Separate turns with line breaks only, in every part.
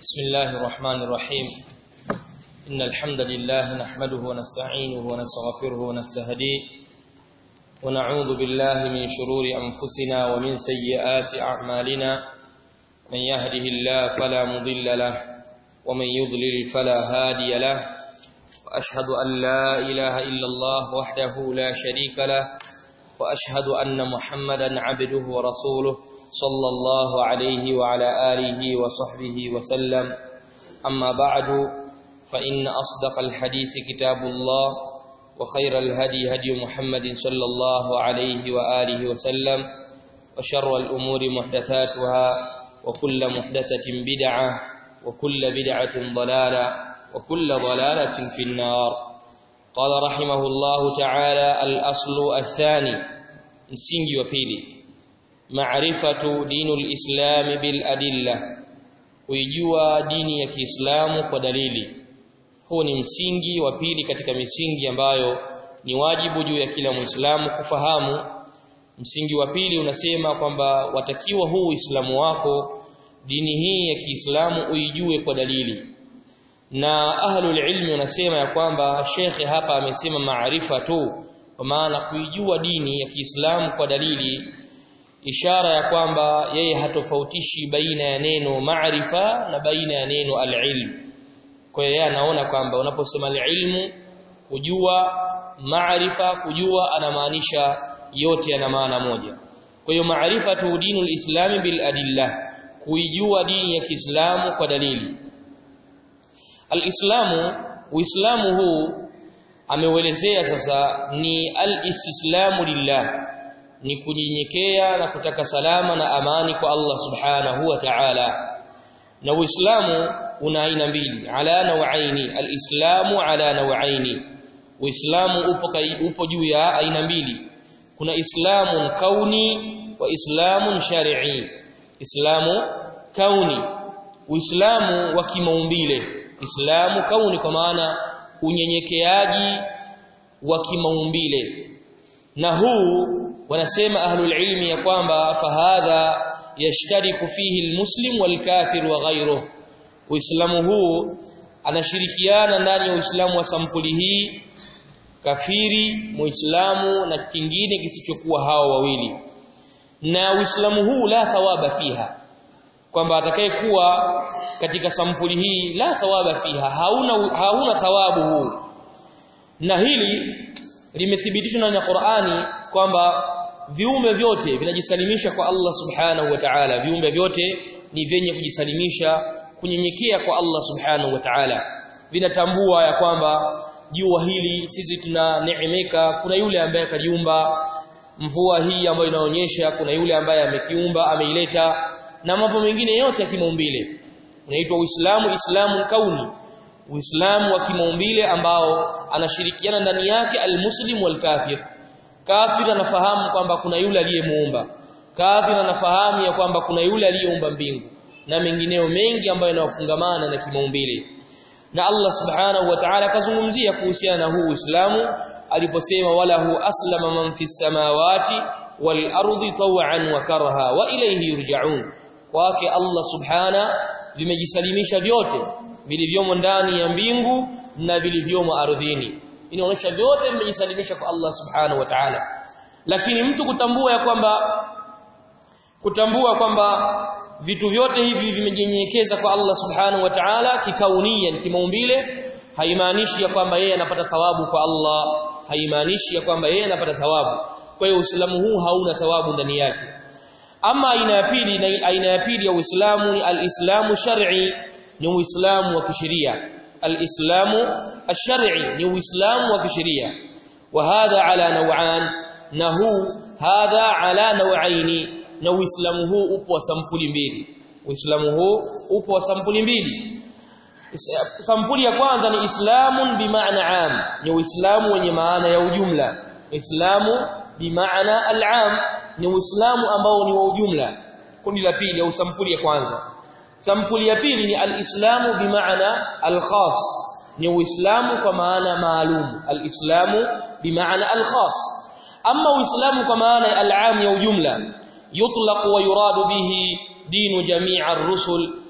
بسم الله الرحمن الرحيم إن الحمد لله نحمده ونستعينه ونستغفره ونستهديه ونعوذ بالله من شرور أنفسنا ومن سيئات أعمالنا من يهده الله فلا مضل له ومن يضلل فلا هادي له وأشهد أن لا إله إلا الله وحده لا شريك له وأشهد أن محمدا عبده ورسوله صلى الله عليه وعلى آله وصحبه وسلم أما بعد فإن أصدق الحديث كتاب الله وخير الهدي هدي محمد صلى الله عليه وآله وسلم وشر الأمور محدثاتها وكل محدثة بدعة وكل بدعة ضلالة وكل ضلالة في النار قال رحمه الله تعالى الأصل الثاني msingi wa pili maarifatu dinul islam bil adilla kuijua dini ya Kiislamu kwa dalili huu ni msingi wa pili katika misingi ambayo ni wajibu juu ya kila Muislamu kufahamu msingi wa pili unasema kwamba watakiwa huu Uislamu wako dini hii ya Kiislamu uijue kwa dalili na ahlul ilmi wanasema ya kwamba shekhe hapa amesema maarifa tu kwa maana kuijua dini ya Kiislamu kwa dalili ishara ya kwamba yeye hatofautishi baina ya neno maarifa na baina ya neno alilm kwa hiyo yeye anaona kwamba unaposema alilmu kujua maarifa kujua anamaanisha yote yana maana moja kwa hiyo maarifa tu dinul islami bil adilla kuijua dini ya Kiislamu kwa dalili alislamu uislamu huu ameuelezea sasa ni al-istislamu lillah ni kunyenyekea na kutaka salama na amani kwa Allah subhanahu wa ta'ala na uislamu una aina mbili ala nawaini al-islamu ala nawaini uislamu upo upo juu ya aina mbili kuna islamun kauni wa islamun shar'i islamu kauni uislamu wa kimaumbile islamu kauni kwa maana unyenyekeaji wa kimaumbile na huu wanasema ahlul ilmi ya kwamba fahadha yashtariku fihi almuslim walkafir wa ghayruh uislamu huu anashirikiana ndani ya uislamu wa sampuli hii kafiri muislamu na kingine kisichokuwa hao wawili na uislamu huu la thawaba fiha kwamba atakayekuwa katika sampuli hii la thawaba fiha hauna hauna thawabu huu na hili limethibitishwa na Qur'ani kwamba viumbe vyote vinajisalimisha kwa Allah subhanahu wa ta'ala viumbe vyote ni vyenye kujisalimisha kunyenyekea kwa Allah subhanahu wa ta'ala vinatambua ya kwamba jua hili sisi tunaneemeka kuna yule ambaye kaliumba mvua hii ambayo inaonyesha kuna yule ambaye amekiumba ameileta na mambo mengine yote ya kimaumbile unaitwa Uislamu Islamu kauni Uislamu wa kimaumbile ambao anashirikiana ndani yake almuslim walkafir kafir anafahamu kwamba kuna yule aliyemuumba kafir anafahamu ya kwamba kuna yule aliyeumba mbingu na mengineo mengi ambayo yanawafungamana na kimaumbile na Allah subhanahu wa ta'ala kazungumzia kuhusiana na huu Uislamu aliposema walahu aslama man fis samawati wal ardi taw'an wa karaha wa ilayhi yurja'un kwake Allah subhana vimejisalimisha vyote vilivyomo ndani ya mbingu na vilivyomo ardhini inaonyesha vyote vimejisalimisha kwa Allah subhanahu wa ta'ala lakini mtu kutambua ya kwamba kutambua kwamba vitu vyote hivi vimejinyenyekeza kwa Allah subhanahu wa ta'ala kikaunia kimaumbile haimaanishi ya kwamba yeye anapata thawabu kwa Allah haimaanishi ya kwamba yeye anapata thawabu kwa hiyo Uislamu huu hauna thawabu ndani yake ama aina ya pili na aina ya pili ya Uislamu ni al-Islamu shar'i ni Uislamu wa kisheria al-Islamu ash-shar'i ni Uislamu wa kisheria wa hadha ala naw'an na huu hadha ala naw'aini na Uislamu huu upo wa sampuli mbili Uislamu huu upo wa sampuli mbili sampuli ya kwanza ni Islamun bimaana am ni Uislamu wenye maana ya ujumla Islamu bimaana al-am ni Uislamu ambao ni wa ujumla kundi la pili au sampuli ya kwanza sampuli ya pili ni al-Islamu bimaana al-khas ni Uislamu kwa maana maalum al-Islamu bimaana al-khas ama Uislamu kwa maana al-am ya ujumla yutlaq wa yuradu bihi dinu jamii ar-rusul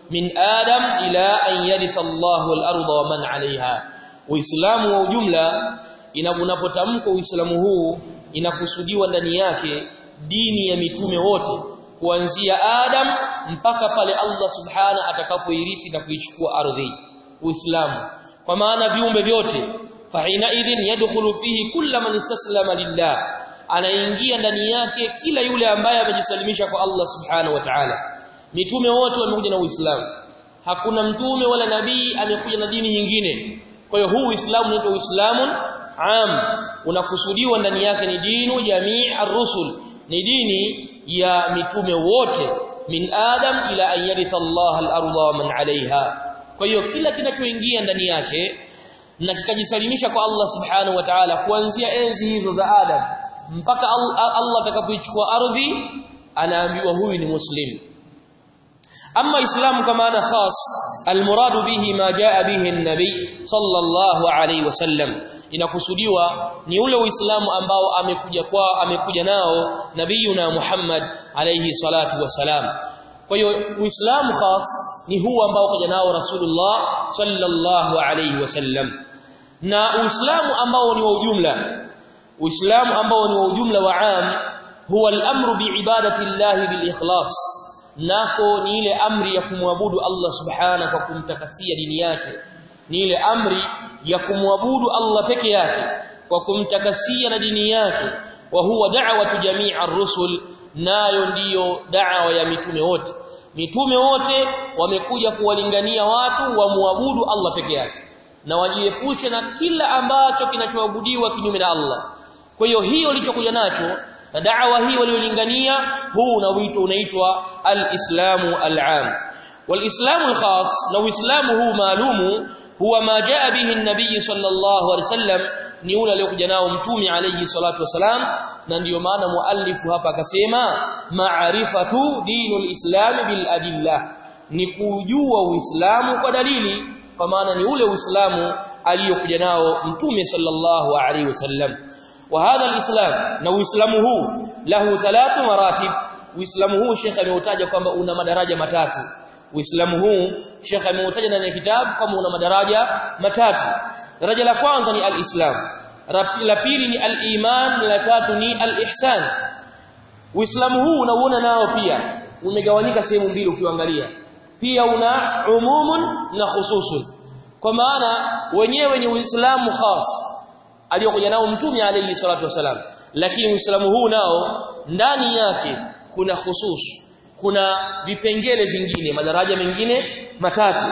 min adam ila an yaritha Allahu al-ardha wa man 'alayha uislamu wa ujumla inapotamkwa uislamu huu inakusudiwa ndani yake dini ya mitume wote kuanzia Adam mpaka pale Allah subhana atakapoirithi na kuichukua ardhi uislamu kwa maana viumbe vyote fahina idhin yadkhulu fihi kullu man istaslama lillah anaingia ndani yake kila yule ambaye amejisalimisha kwa Allah subhanahu wa ta'ala mitume wote wamekuja na uislamu hakuna mtume wala nabii amekuja na dini nyingine kwa hiyo huu uislamu unaitwa uislamun am unakusudiwa ndani yake ni dinu jamii ar-rusul ni dini ya mitume wote min adam ila an yaritha Allah al-ardha wa man 'alayha kwa hiyo kila kinachoingia ndani yake na kikajisalimisha kwa Allah subhanahu wa ta'ala kuanzia enzi hizo za Adam mpaka Allah atakapoichukua ardhi anaambiwa huyu ni muslim ama islamu kama maana khas almuradu bihi ma jaa bihi an-nabi sallallahu alayhi wasallam inakusudiwa ni ule uislamu ambao amekuja kwa amekuja nao nabiyuna Muhammad alayhi salatu wasalam kwa hiyo uislamu khas ni huu ambao kaja nao rasulullah sallallahu alayhi wasallam na uislamu ambao ni wa ujumla uislamu ambao ni wa ujumla wa am huwa al-amru biibadati Allah bil ikhlas nako ni ile amri ya kumwabudu Allah subhanahu kwa kumtakasia dini yake ni ile amri ya kumwabudu Allah peke yake kwa kumtakasia na dini yake wa huwa da'watu jamii ar-rusul nayo ndiyo da'wa ya mitume wote mitume wote wamekuja kuwalingania watu wamwabudu Allah peke yake na wajiepushe na kila ambacho kinachoabudiwa kinyume na Allah kwa hiyo hiyo ilichokuja nacho na da'wa hii waliolingania huu na wito unaitwa al-islamu al-am wal-islamu al-khas na uislamu huu maalumu huwa ma jaa bihi an-nabiy sallallahu alaihi wasallam ni ule aliyokuja nao mtume alayhi salatu wasalam na ndiyo maana muallifu hapa akasema ma'rifatu dinul islam bil adillah ni kujua uislamu kwa dalili kwa maana ni ule uislamu aliyokuja nao mtume sallallahu alaihi wasallam wa hadha alislam na uislamu huu lahu thalathu maratib uislamu huu shekhe ameutaja kwamba una madaraja matatu uislamu huu shekhe ameutaja ndani ya kitabu kama una madaraja matatu daraja la kwanza ni alislam la pili ni aliman la tatu ni alihsan uislamu huu unauona nao pia umegawanyika sehemu mbili ukiangalia pia una umumun na khususun kwa maana wenyewe ni uislamu khas aliyokuja nao mtume alayhi salatu wasalam lakini uislamu huu nao ndani yake kuna khusus kuna vipengele vingine madaraja mengine matatu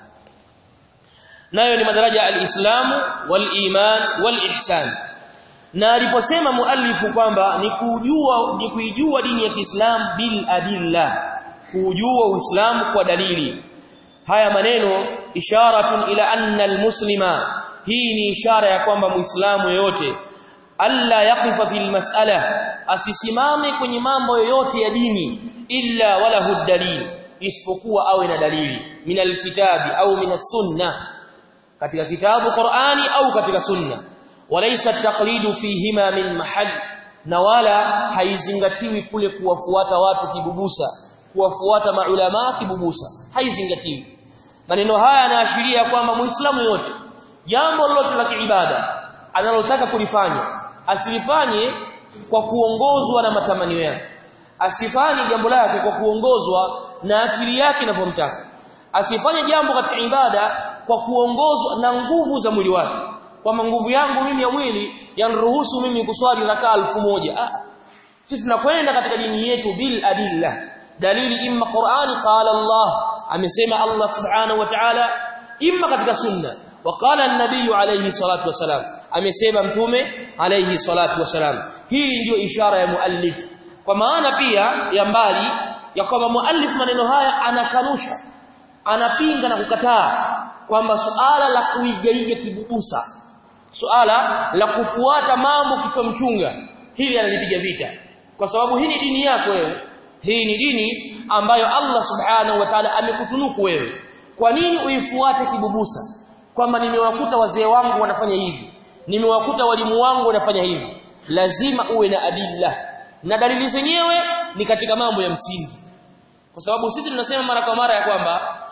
nayo ni madaraja al-islamu wal-iman wal-ihsan na aliposema muallifu kwamba ni kujua ni kuijua dini ya Kiislamu bil adilla kujua uislamu kwa dalili haya maneno isharatun ila anna al-muslima hii ni ishara ya kwamba muislamu yoyote alla yaqifa fil mas'ala asisimame kwenye mambo yoyote ya dini illa wala hudalil isipokuwa awe na dalili minal kitabi au minas sunna katika kitabu Qur'ani au katika sunna walaysa taqlidu fihima min mahal na wala haizingatiwi kule kuwafuata watu kibubusa kuwafuata maulama kibubusa haizingatiwi maneno haya yanaashiria kwamba muislamu yote jambo lolote la kiibada analotaka kulifanya asilifanye kwa kuongozwa na matamanio yake asifanye jambo lake kwa kuongozwa na akili yake inavyomtaka asifanye jambo katika ibada kwa kuongozwa na nguvu za mwili wake kwamba nguvu yangu mimi ya mwili yanruhusu mimi kuswali rakaa elfu moja ah sisi tunakwenda katika dini yetu bil adilla dalili imma Qur'ani qala Allah amesema Allah subhanahu wa ta'ala imma katika sunna وقال النبي عليه الصلاه والسلام amesema mtume alayhi salatu wasalam hii ndio ishara ya muallif kwa maana pia ya mbali ya kwamba muallif maneno haya anakanusha anapinga na kukataa kwamba suala la kuigaiga kibubusa suala la kufuata mambo kichwa mchunga hili analipiga vita kwa sababu hii ni dini yako wewe hii ni dini ambayo Allah subhanahu wa ta'ala amekutunuku wewe kwa nini uifuate kibubusa kwamba nimewakuta wazee wangu wanafanya hivi nimewakuta walimu wangu wanafanya hivi lazima uwe na adilla na dalili zenyewe ni katika mambo ya msingi kwa sababu sisi tunasema mara kwa mara ya kwamba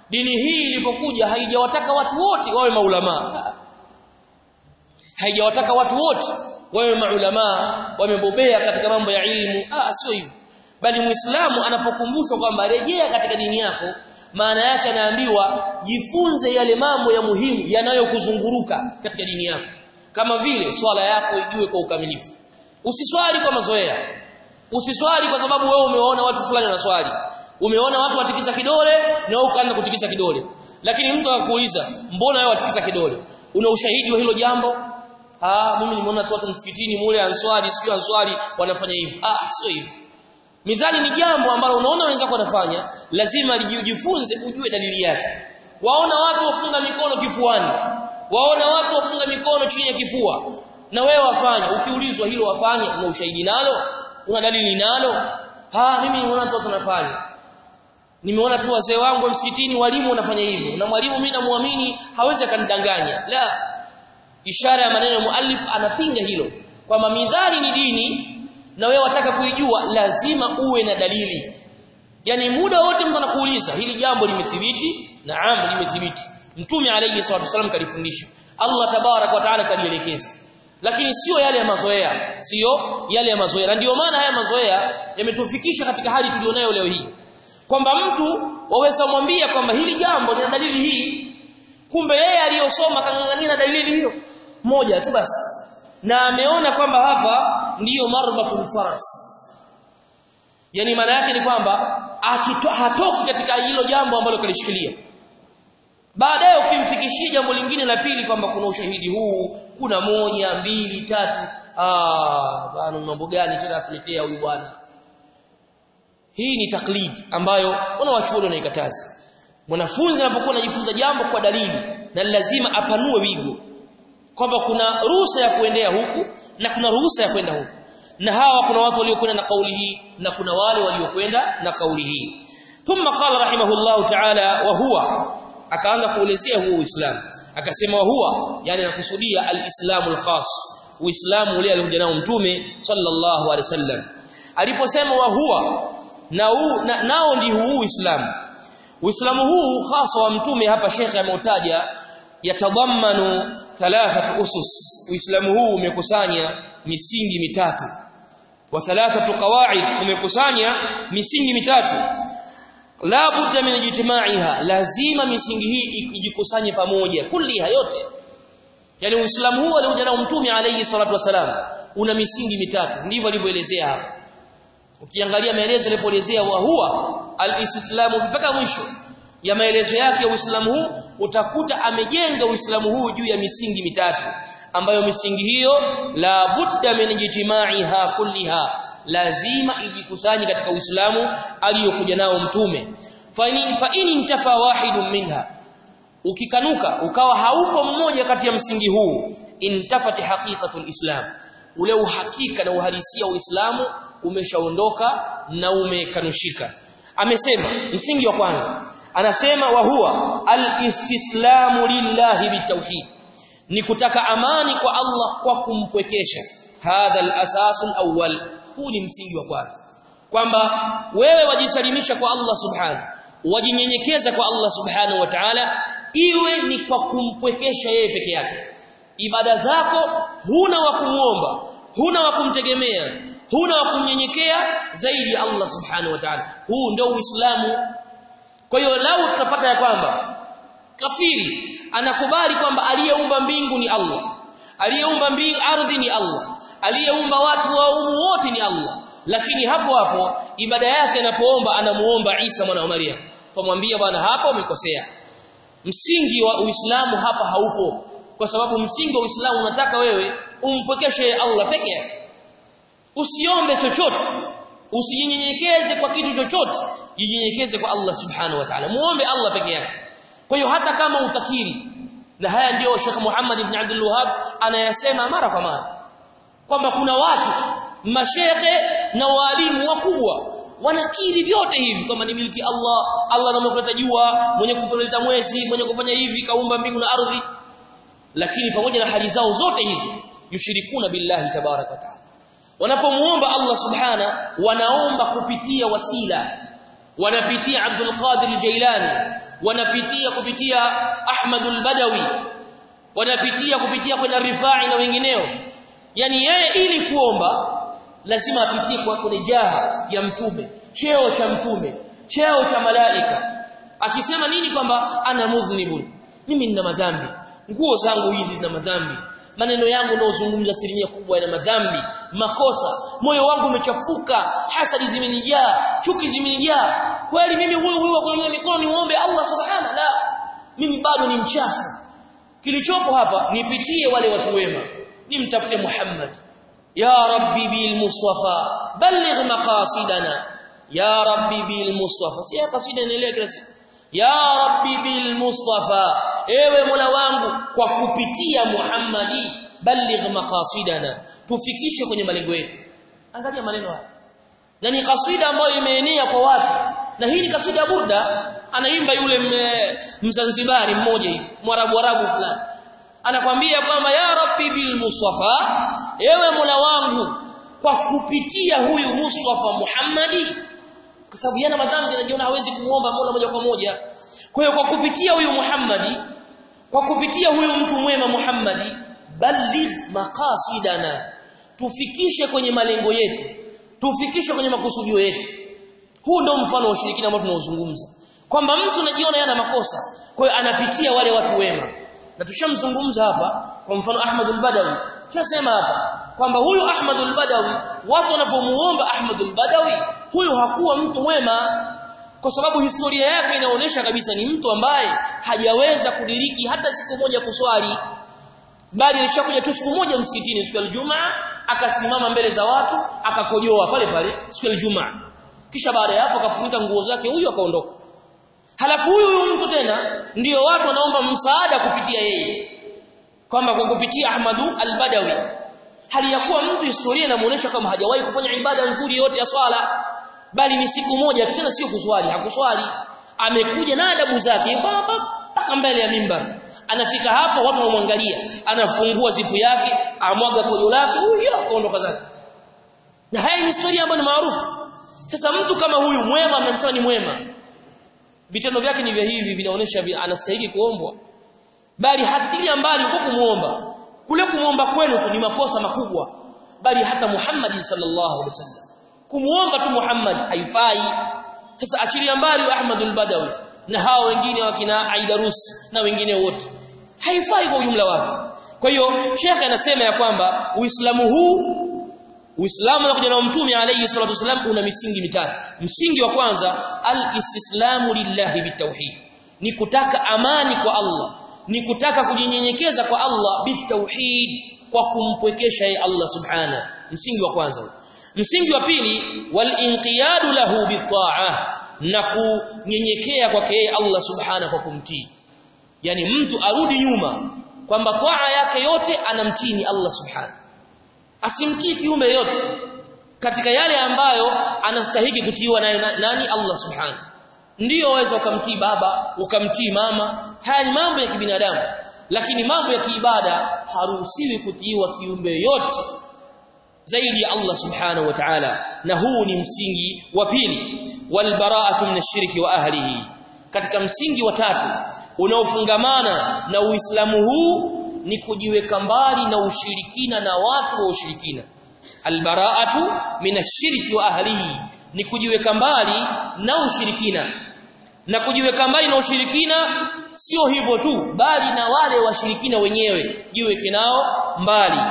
dini hii ilipokuja haijawataka watu wote wawe maulama haijawataka watu wote wawe maulama wamebobea katika mambo ya ilmu ah sio hivyo bali muislamu anapokumbushwa kwamba rejea katika dini yako maana yake anaambiwa jifunze yale mambo ya muhimu yanayokuzunguruka katika dini yako kama vile swala yako ijue kwa ukamilifu usiswali kwa mazoea usiswali kwa sababu wewe umeona watu fulani wanaswali umeona watu watikisa kidole na wewe ukaanza kutikisa kidole lakini mtu akakuuliza mbona wewe watikisa kidole una ushahidi wa hilo jambo ah mimi nimeona tu watu msikitini mule answali sikio answali wanafanya hivi ah sio hivyo Mizani ni jambo ambalo unaona wenzako wanafanya, lazima lijifunze ujue dalili yake. Waona watu wafunga mikono kifuani. Waona watu wafunga mikono chini ya kifua. Na wewe wafanya, ukiulizwa hilo wafanya, una ushahidi nalo? Una dalili nalo? Ha, mimi nimeona tu watu wanafanya. Nimeona tu wazee wangu msikitini walimu wanafanya hivyo. Na mwalimu mimi namuamini hawezi akanidanganya. La. Ishara ya maneno ya muallif anapinga hilo. Kwamba midhari ni dini na wewe wataka kuijua lazima uwe na dalili yani muda wote mtu anakuuliza hili jambo limethibiti naam limethibiti mtume alayhi salatu wasallam kalifundisha Allah tabarak wa taala kalielekeza lakini sio yale ya mazoea sio yale ya mazoea na ndio maana haya mazoea yametufikisha katika hali tulionayo leo hii kwamba mtu waweza mwambia kwamba hili jambo lina dalili hii kumbe yeye aliyosoma kangangania na dalili hiyo moja tu basi na ameona kwamba hapa ndiyo marbatul faras yani maana yake ni kwamba hatoki katika hilo jambo ambalo kalishikilia baadaye ukimfikishia jambo lingine la pili kwamba kuna ushahidi huu kuna moja mbili tatu ah bwana mambo gani tena kuletea huyu bwana hii ni taklid ambayo wanawachuoni wanaikataza mwanafunzi anapokuwa anajifunza jambo kwa dalili na lazima apanue wigo kwamba kuna ruhusa ya kuendea huku na kuna ruhusa ya kwenda huku na hawa kuna watu waliokwenda na kauli hii na kuna wale waliokwenda na kauli hii thumma qala rahimahullahu ta'ala wa huwa akaanza kuelezea huo uislamu akasema wa huwa yani nakusudia alislamul khas uislamu ule aliokuja nao mtume sallallahu alaihi wasallam aliposema wa huwa na u, na, nao ndi huu uislamu uislamu huu hasa wa mtume hapa shekhe ameutaja yatadhammanu thalathatu usus uislamu huu umekusanya misingi mitatu wa thalathatu qawaid umekusanya misingi mitatu la budda min ijtimaiha lazima misingi hii ijikusanye pamoja kulliha yote yani uislamu huu aliokuja nao mtume alayhi salatu wasalam una misingi mitatu ndivyo alivyoelezea hapa ukiangalia maelezo yalipoelezea wa huwa al-islamu mpaka mwisho ya maelezo yake ya Uislamu huu utakuta amejenga Uislamu huu juu ya misingi mitatu ambayo misingi hiyo la budda min ijtimaiha kulliha lazima ijikusanye katika Uislamu aliyokuja nao mtume fa in fa in intafa wahidun minha ukikanuka ukawa haupo mmoja kati ya msingi huu intafati haqiqatul islam ule uhakika na uhalisia wa Uislamu umeshaondoka na umekanushika amesema msingi wa kwanza anasema wa huwa al-istislamu lillahi bitawhid ni kutaka amani kwa Allah kwa kumpwekesha hadha al-asasu al-awwal huu ni msingi wa kwanza kwamba wewe wajisalimisha kwa Allah subhanahu wajinyenyekeza kwa Allah subhanahu wa ta'ala iwe ni kwa kumpwekesha yeye peke yake ibada zako huna wa kumuomba huna wa kumtegemea huna wa kumnyenyekea zaidi ya Allah subhanahu wa ta'ala huu ndio uislamu kwa hiyo lau tutapata ya kwamba kafiri anakubali kwamba aliyeumba mbingu ni Allah aliyeumba mbingu ardhi ni Allah aliyeumba watu wa umu wote ni Allah lakini hapo hapo ibada yake anapoomba anamuomba Isa mwana wa Maryam tumwambia bwana hapa umekosea msingi wa Uislamu hapa haupo kwa sababu msingi wa Uislamu unataka wewe umpokeshe Allah peke yake usiombe chochote usijinyenyekeze kwa kitu chochote jinyenyekeze kwa Allah subhanahu wa ta'ala muombe Allah peke yake kwa hiyo hata kama utakiri na haya ndio Sheikh Muhammad ibn Abdul Wahhab anayasema mara kwa mara kwamba kuna watu mashehe na walimu wakubwa wanakiri vyote hivi kwamba ni miliki Allah Allah anamokuleta jua mwenye kupoleta mwezi mwenye kufanya hivi kaumba mbingu na ardhi lakini pamoja na hali zao zote hizo yushirikuna billahi tabaraka taala wanapomuomba Allah subhana wanaomba kupitia wasila wanapitia Abdul Qadir Jailani wanapitia kupitia Ahmad al-Badawi wanapitia kupitia kwenda Rifai na wengineo yani yeye ili kuomba lazima apitie kwa kwenye jaha ya mtume cheo cha mtume cheo cha malaika akisema nini kwamba ana mudhnibun mimi nina madhambi nguo zangu hizi zina madhambi maneno yangu naozungumza asilimia kubwa yana madhambi makosa moyo wangu umechafuka hasadi zimenijaa chuki zimenijaa kweli mimi huyu huyu kwenye mikono nimuombe Allah subhana la mimi bado ni mchafu kilichopo hapa nipitie wale watu wema nimtafute Muhammad ya rabbi bil mustafa balligh maqasidana ya rabbi bil mustafa si kasida inaelea kila siku ya rabbi bil mustafa ewe mola wangu kwa kupitia muhammadi balligh maqasidana tufikishe kwenye malengo yetu angalia maneno haya na ni kasida ambayo imeenea kwa watu na hii ni kasida burda anaimba yule mzanzibari mmoja hivi mwarabu arabu fulani anakwambia kwamba ya rabbi bil mustafa ewe mola wangu kwa kupitia huyu mustafa muhammadi kwa sababu yana madhambi anajiona hawezi kumuomba Mola moja kwa moja kwa hiyo kwa kupitia huyu Muhammadi kwa kupitia huyu mtu mwema Muhammadi balligh maqasidana tufikishe kwenye malengo yetu tufikishe kwenye makusudio yetu huu ndio mfano wa ushirikina ambao tunaozungumza kwamba mtu anajiona yana makosa kwa hiyo anapitia wale watu wema na tushamzungumza hapa kwa mfano Ahmad al-Badawi tunasema hapa kwamba huyu Ahmad al-Badawi watu wanavyomuomba Ahmad al-Badawi huyu hakuwa mtu mwema kwa sababu historia yake inaonyesha kabisa ni mtu ambaye hajaweza kudiriki hata siku moja kuswali bali alishakuja tu siku moja msikitini siku ya Ijumaa akasimama mbele za watu akakojoa pale pale siku ya Ijumaa kisha baada ya hapo akafunika nguo zake huyu akaondoka halafu huyu huyu mtu tena ndiyo watu wanaomba msaada kupitia yeye kwamba kwa kupitia Ahmadu al-Badawi hali ya kuwa mtu historia inamuonesha kama hajawahi kufanya ibada nzuri yote ya swala bali ni siku moja tena sio kuswali hakuswali amekuja na adabu zake mpaka mbele ya mimbar anafika hapo watu wanamwangalia anafungua zipu yake amwaga kojo lake huyo akaondoka zake na haya ni historia ambayo ni maarufu sasa mtu kama huyu mwema mnamsema ni mwema vitendo vyake ni vya hivi vinaonesha anastahili kuombwa bali hatilia mbali kwa kumuomba kule kumuomba kwenu tu ni makosa makubwa bali hata Muhammad sallallahu alaihi wasallam kumuomba tu Muhammad haifai sasa achilia mbali Ahmad al-Badawi na hao wengine wakina Aidarus na wengine wote haifai kwa ujumla wake kwa hiyo shekhe anasema ya kwamba uislamu huu Uislamu na kuja na Mtume alayhi salatu wasallam una misingi mitatu. Msingi wa kwanza al-istislamu lillahi bitauhid. Ni kutaka amani kwa Allah, ni kutaka kujinyenyekeza kwa Allah bitauhid kwa kumpwekesha yeye Allah subhana. Msingi wa kwanza. Msingi wa pili wal-inqiyadu lahu bitaah na kunyenyekea kwake yeye Allah subhana kwa kumtii. Yaani mtu arudi nyuma kwamba taa yake yote anamtii ni Allah subhana asimtii kiumbe yote katika yale ambayo anastahili kutiiwa nayo nani Allah subhanahu ndiyo waweza ukamtii baba ukamtii mama haya ni mambo ya kibinadamu lakini mambo ya kiibada haruhusiwi kutiiwa kiumbe yote zaidi ya Allah subhanahu wa ta'ala na huu ni msingi wa pili walbara'atu min ash-shirki wa ahlihi katika msingi wa tatu unaofungamana na Uislamu huu ni kujiweka mbali na ushirikina na watu wa ushirikina albara'atu minashirki wa ahlihi ni kujiweka mbali na ushirikina na kujiweka mbali na ushirikina sio hivyo tu bali na wale washirikina wenyewe jiweke nao mbali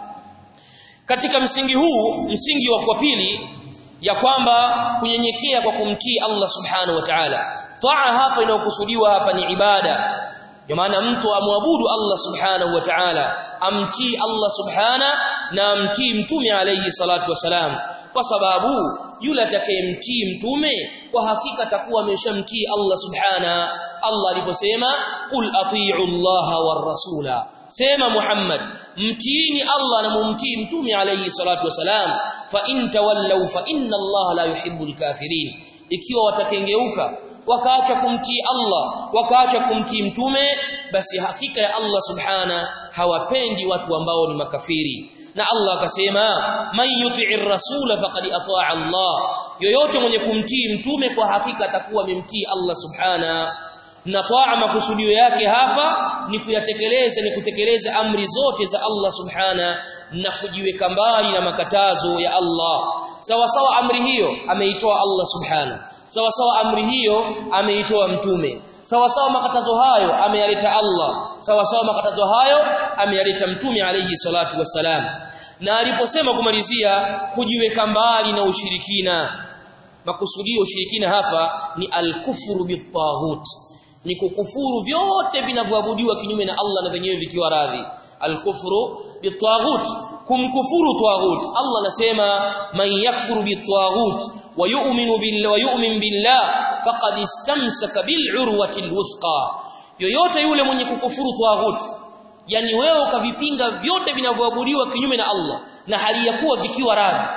katika msingi huu msingi wa kwa pili ya kwamba kunyenyekea kwa kumtii Allah subhanahu wa ta'ala taa hapa inayokusudiwa hapa ni ibada kwa maana mtu amwabudu Allah subhanahu wa ta'ala amtii Allah subhana na amtii mtume alayhi salatu wasalam kwa sababu yule atakayemtii mtume kwa hakika atakuwa ameshamtii Allah subhana Allah aliposema qul atii'u Allah war rasula sema Muhammad mtiini Allah na mumtii mtume alayhi salatu wasalam fa in tawallaw fa inna Allah la yuhibbul kafirin ikiwa watakengeuka wakaacha kumtii Allah wakaacha kumtii mtume basi hakika ya Allah subhana hawapendi watu ambao ni makafiri na Allah akasema man yuti'ir rasula faqad ata'a Allah yoyote mwenye kumtii mtume kwa hakika atakuwa amemtii Allah subhana na taa makusudio yake hapa ni kuyatekeleza ni kutekeleza amri zote za Allah subhana na kujiweka mbali na makatazo ya Allah sawa sawa amri hiyo ameitoa Allah subhana sawa sawa amri hiyo ameitoa mtume sawa sawa makatazo hayo ameyaleta Allah sawa sawa makatazo hayo ameyaleta mtume alayhi salatu wassalam na aliposema kumalizia kujiweka mbali na ushirikina makusudio ushirikina hapa ni al-kufru bit-taghut ni kukufuru vyote vinavyoabudiwa kinyume na Allah na venyewe vikiwa radhi al-kufru bit-taghut kumkufuru taghut Allah anasema man yakfuru bit-taghut wa yu'minu billahi wa yu'min billah faqad istamsaka bil-urwati al-wuthqa yoyote yule mwenye kukufuru taghut yani wewe ukavipinga vyote vinavyoabudiwa kinyume na Allah na hali ya kuwa vikiwa radhi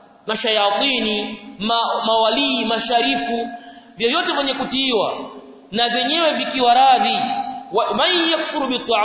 mashayatini ma, mawalii masharifu vyote vyenye kutiiwa na vyenyewe vikiwa radhi man yakfuru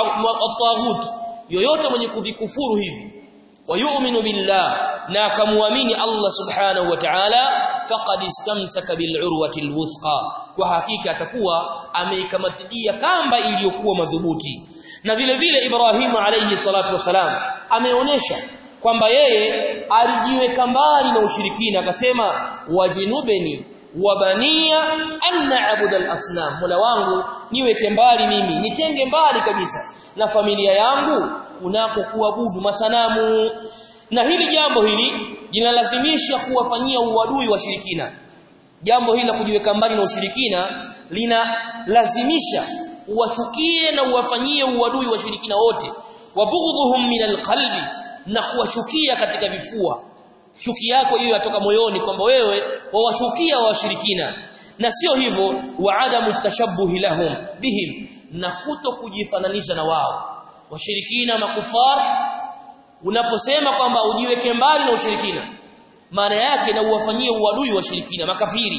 bitaghut yoyote mwenye kuvikufuru hivi wayu'minu billah na akamwamini Allah subhanahu wa ta'ala faqad istamsaka bil'urwati alwuthqa kwa hakika atakuwa ameikamatidia kamba iliyokuwa madhubuti na vile vile Ibrahimu alayhi salatu wasalam ameonyesha kwamba yeye alijiweka mbali na ushirikina akasema wajinubeni wabania an na'budu al-asnam mola wangu niweke mbali mimi nitenge mbali kabisa na familia yangu kunako kuabudu masanamu na hili jambo hili linalazimisha kuwafanyia uadui wa shirikina jambo hili la kujiweka mbali na ushirikina linalazimisha uwachukie na uwafanyie uadui wa shirikina wote wabughdhuhum min alqalbi na kuwachukia katika vifua chuki yako hiyo yatoka moyoni kwamba wewe wawachukia washirikina na sio hivyo wa adamu tashabbuhi lahum bihim na kuto kujifananisha na wao washirikina makufar unaposema kwamba ujiweke mbali na ushirikina maana yake na uwafanyie uadui washirikina makafiri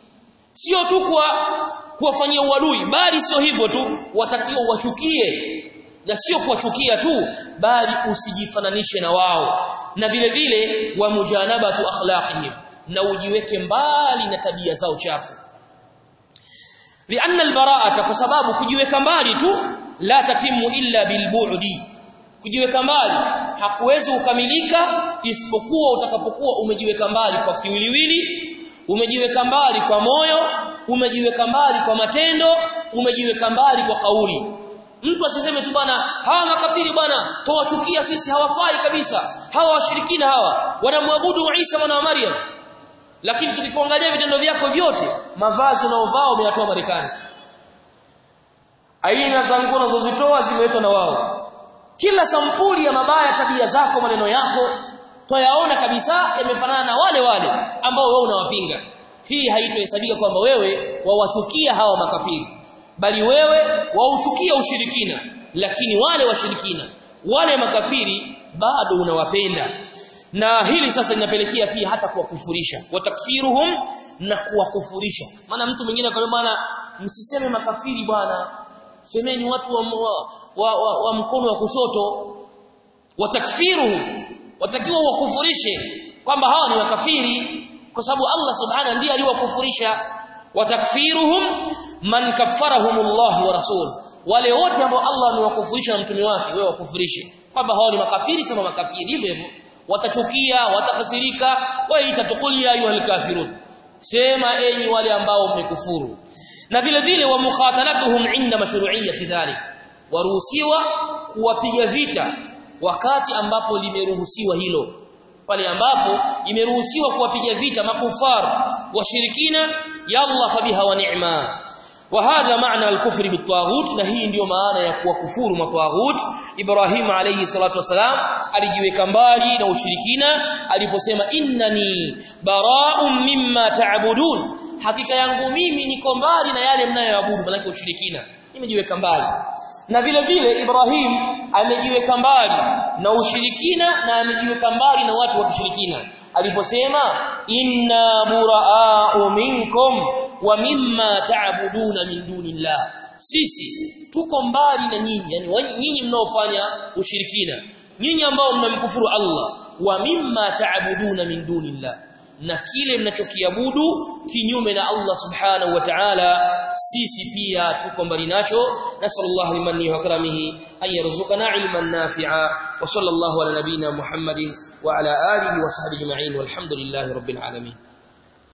sio tu kwa kuwafanyia uadui bali sio hivyo tu watakiwa wachukie na sio kuwachukia tu bali usijifananishe na wao na vile vile wa mujanabatu akhlaqihim na ujiweke mbali na tabia zao chafu lianna albara'ata kwa sababu kujiweka mbali tu la tatimu illa bilbu'di kujiweka mbali hakuwezi kukamilika isipokuwa utakapokuwa umejiweka mbali kwa kiwiliwili umejiweka mbali kwa moyo umejiweka mbali kwa matendo umejiweka mbali kwa kauli mtu asiseme tu bwana hawa makafiri bwana tuwachukia sisi hawafai kabisa hawa washirikina hawa wanamwabudu Isa mwana wa Maryam lakini tukipoangalia vitendo vyako vyote mavazi unaovaa umeyatoa Marekani aina za nguo unazozitoa zimeletwa na wao kila sampuli ya mabaya tabia zako maneno yako twayaona kabisa yamefanana na wale wale ambao wewe unawapinga hii haitohesabika kwamba wewe wawachukia hawa makafiri bali wewe wauchukia ushirikina lakini wale washirikina wale makafiri bado unawapenda na hili sasa linapelekea pia hata kuwakufurisha watakfiruhum na kuwakufurisha maana mtu mwingine akamwambia bwana msiseme makafiri bwana semeni watu wa, wa, wa, wa, wa mkono wa kushoto watakfiruhum watakiwa wakufurishe kwamba hawa ni makafiri kwa sababu Allah subhanahu ndiye aliwakufurisha watakfiruhum man kaffarahumullah wa rasul wale wote ambao Allah amewakufurisha na mtume wake wewe wakufurishe kwamba hao ni makafiri sema makafiri hivyo hivyo watachukia watakasirika waita tukulia ayuhal kafirun sema enyi wale ambao mmekufuru na vile vile wa mukhatalatuhum inda mashru'iyyati dhalik waruhusiwa kuwapiga vita wakati ambapo limeruhusiwa hilo pale ambapo imeruhusiwa kuwapiga vita makufar washirikina yalla fabiha wa ni'ma وهذا معنى الكفر بالطاغوت na hii ndio maana ya kuwakufuru matwaghut Ibrahim alayhi salatu wasalam alijiweka mbali na ushirikina aliposema innani bara'un mimma ta'budun hakika yangu mimi niko mbali na yale mnayoabudu maana ushirikina nimejiweka mbali na vile vile Ibrahim amejiweka mbali na ushirikina na amejiweka mbali na watu wa kushirikina aliposema inna buraa'u minkum wa mimma ta'buduna min dunillah sisi tuko mbali na nyinyi yani nyinyi mnaofanya ushirikina nyinyi ambao mnamkufuru Allah wa mimma ta'buduna min dunillah na kile mnachokiabudu kinyume na Allah subhanahu wa ta'ala sisi pia tuko mbali nacho nasallallahu limanni wa karamihi an yarzuqana ilman nafi'a wa sallallahu ala nabina muhammadin wa ala alihi wa sahbihi ajma'in walhamdulillahi rabbil alamin